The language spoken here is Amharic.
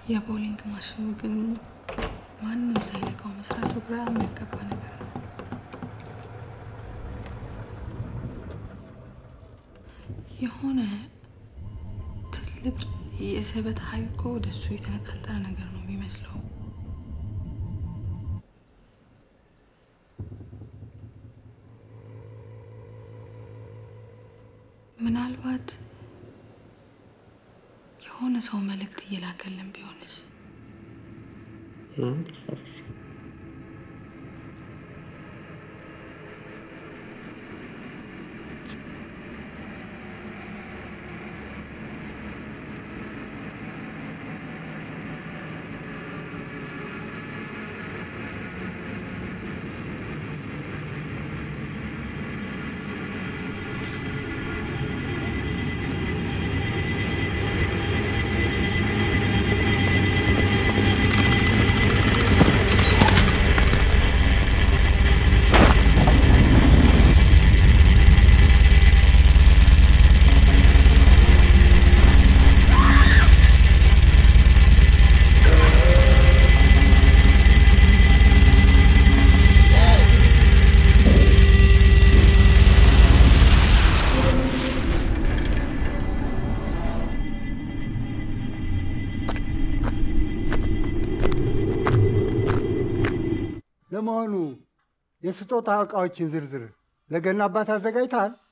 የቦሊንግ ማሽኑ ግን ማንም ሳይነካው መስራቱ ግራ የሚያጋባ ነገር ነው። የሆነ ትልቅ የስበት ኃይል እኮ ወደሱ የተነጣጠረ ነገር ነው የሚመስለው። ምናልባት የሆነ ሰው መልእክት እየላከልን ቢሆንስ? ለመሆኑ የስጦታ ዕቃዎችን ዝርዝር ለገና አባት አዘጋጅተሃል?